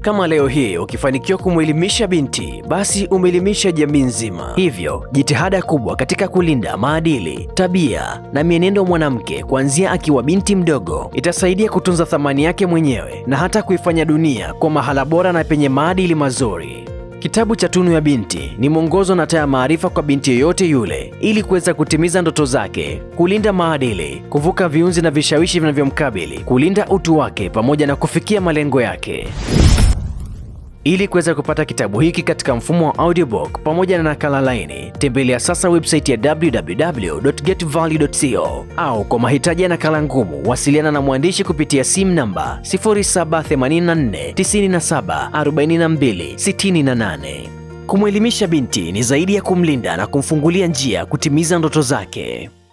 Kama leo hii ukifanikiwa kumwelimisha binti, basi umeelimisha jamii nzima. Hivyo jitihada kubwa katika kulinda maadili, tabia na mienendo ya mwanamke kuanzia akiwa binti mdogo itasaidia kutunza thamani yake mwenyewe na hata kuifanya dunia kwa mahala bora na penye maadili mazuri. Kitabu cha Tunu ya Binti ni mwongozo na taa ya maarifa kwa binti yoyote yule ili kuweza kutimiza ndoto zake, kulinda maadili, kuvuka viunzi na vishawishi vinavyomkabili, kulinda utu wake pamoja na kufikia malengo yake. Ili kuweza kupata kitabu hiki katika mfumo wa audiobook pamoja na nakala laini, tembelea sasa website ya www.getvalue.co au kwa mahitaji ya nakala ngumu, wasiliana na mwandishi kupitia simu namba 0784974268. Kumwelimisha binti ni zaidi ya kumlinda na kumfungulia njia kutimiza ndoto zake.